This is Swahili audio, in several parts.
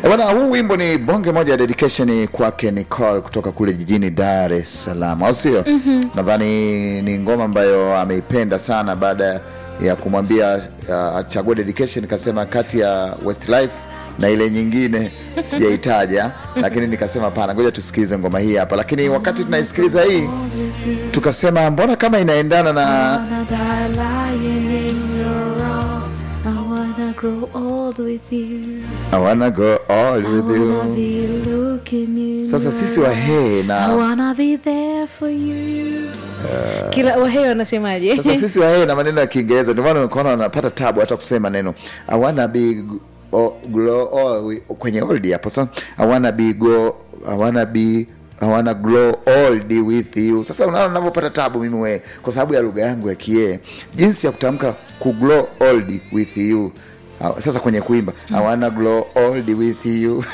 Eh, Bwana, huu wimbo ni bonge moja ya dedication kwake Nicole kutoka kule jijini Dar es Salaam, au sio? Nadhani ni ngoma ambayo ameipenda sana baada ya kumwambia uh, achague dedication, kasema kati ya Westlife na ile nyingine sijaitaja, lakini nikasema pana, ngoja tusikilize ngoma hii hapa. Lakini wakati tunaisikiliza hii tukasema mbona kama inaendana na wanna die lying in your arms. I wanna grow old with you. I wanna go all I with wanna you. be looking in Sasa your sisi Wahee I na wanna be there for you. Kila Wahee wanasemaje? sasa sisi Wahee na maneno ya Kiingereza, ndio maana unaona wanapata tabu hata kusema neno I wanna be g- o- glow all kwenye old hapo. Sasa I wanna be go I wanna be I wanna grow old with you. Sasa unaona ninavyopata tabu mimi we, kwa sababu ya lugha yangu ya Kie, jinsi ya kutamka ku grow old with you. Ah, Sasa kwenye kuimba I wanna grow old with you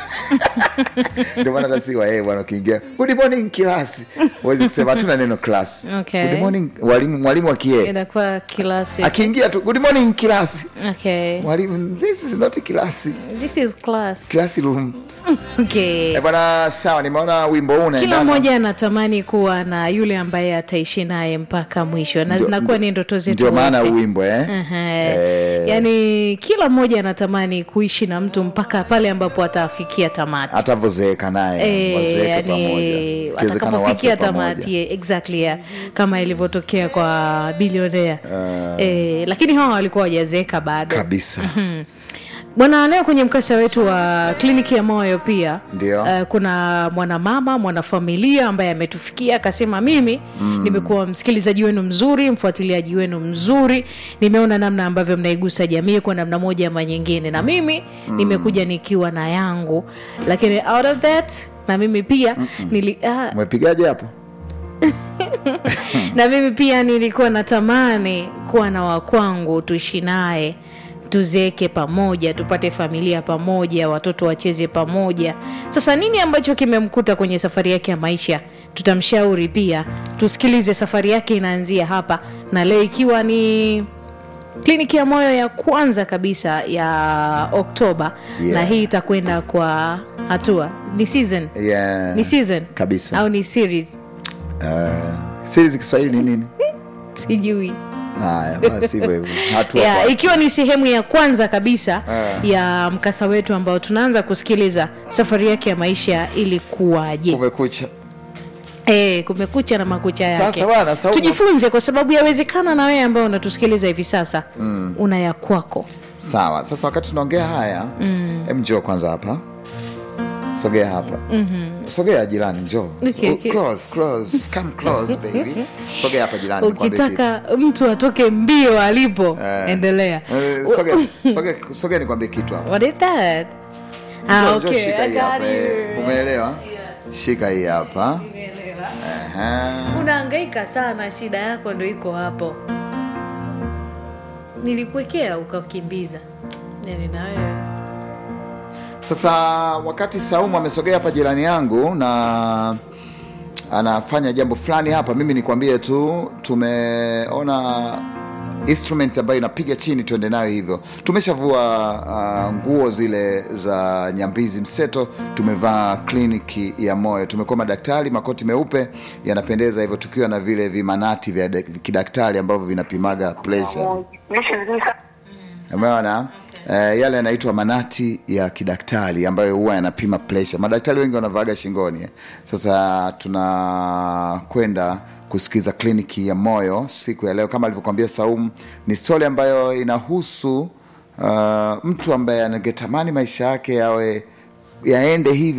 ndio maana hata si Wahee bwana, ukiingia good morning class, huwezi kusema hatuna neno class. Okay. Good morning mwalimu, mwalimu wa Kie Inakuwa kilasi. akiingia tu good morning class, Okay. mwalimu this is not class, This is class. classroom. Okay. Eh bwana, sawa, nimeona wimbo huu Kila unaendana mmoja anatamani kuwa na yule ambaye ataishi naye mpaka mwisho, na Ndio- zinakuwa ni ndoto zetu ndio maana wote. wimbo eh? Aha. Eh. Yaani kila mmoja anatamani kuishi na mtu mpaka pale ambapo atafikia tamati. atavozeeka naye Eh, wazeeke yani, pamoja, Ikiwezekana atakapofikia wafe tamati pamoja. yeah, exactly yeah. kama ilivyotokea kwa bilionea eh, lakini hawa walikuwa wajazeeka bado kabisa. bwana leo kwenye mkasa wetu wa kliniki ya moyo pia Ndio. uh, kuna mwanamama mwanafamilia ambaye ametufikia akasema mimi mm. nimekuwa msikilizaji wenu mzuri mfuatiliaji wenu mzuri nimeona namna ambavyo mnaigusa jamii kwa namna moja ama nyingine na mimi mm. nimekuja nikiwa na yangu lakini out of that na mimi pia nili, ah, Umepigaje hapo? na mimi pia nilikuwa natamani kuwa na wakwangu tuishi naye tuzeeke pamoja tupate familia pamoja watoto wacheze pamoja sasa nini ambacho kimemkuta kwenye safari yake ya maisha tutamshauri pia tusikilize safari yake inaanzia hapa na leo ikiwa ni kliniki ya moyo ya kwanza kabisa ya oktoba Yeah. na hii itakwenda kwa hatua ni season Yeah. ni season Kabisa. au ni series Uh, series Kiswahili ni nini? sijui Haya, basi hivyo hivyo. Hatua yeah, kwa- ikiwa ni sehemu ya kwanza kabisa Ah. ya mkasa wetu ambao tunaanza kusikiliza safari yake ya maisha ilikuwaje kumekucha. e, kumekucha na makucha yake Sasa bwana, Saumu- tujifunze kwa sababu yawezekana na wewe ambao unatusikiliza hivi sasa mm. una ya kwako Sawa, sasa wakati tunaongea haya mm. em njoo kwanza hapa, sogea hapa mm-hmm. sogea jirani, njoo Okay, Oh, okay. close, close. Come close, baby. Sogea hapa jirani, nikwambie kitu. ukitaka mtu atoke mbio alipo Eh. endelea Eh, sogea, sogea, sogea nikwambie kitu hapa. what is that ah, Njoo, njoo, okay. shika I hii got hapa. eh. you. Umeelewa? Shika hii hapa. Aha. unaangaika sana shida yako ndo iko hapo nilikuwekea ukakimbiza nini na wewe Sasa wakati Saumu amesogea hapa jirani yangu na anafanya jambo fulani hapa, mimi nikwambie tu, tumeona instrument ambayo inapiga chini, tuende nayo hivyo. Tumeshavua uh, nguo zile za nyambizi mseto, tumevaa kliniki ya moyo, tumekuwa madaktari, makoti meupe yanapendeza hivyo, tukiwa na vile vimanati vya dak- kidaktari ambavyo vinapimaga pressure umeona Eh, yale yanaitwa manati ya kidaktari ambayo huwa yanapima pressure. Madaktari wengi wanavaaga shingoni. eh. Sasa tunakwenda kusikiza kliniki ya moyo siku ya leo, kama alivyokuambia Saumu, ni stori ambayo inahusu uh, mtu ambaye angetamani maisha yake yawe yaende hivi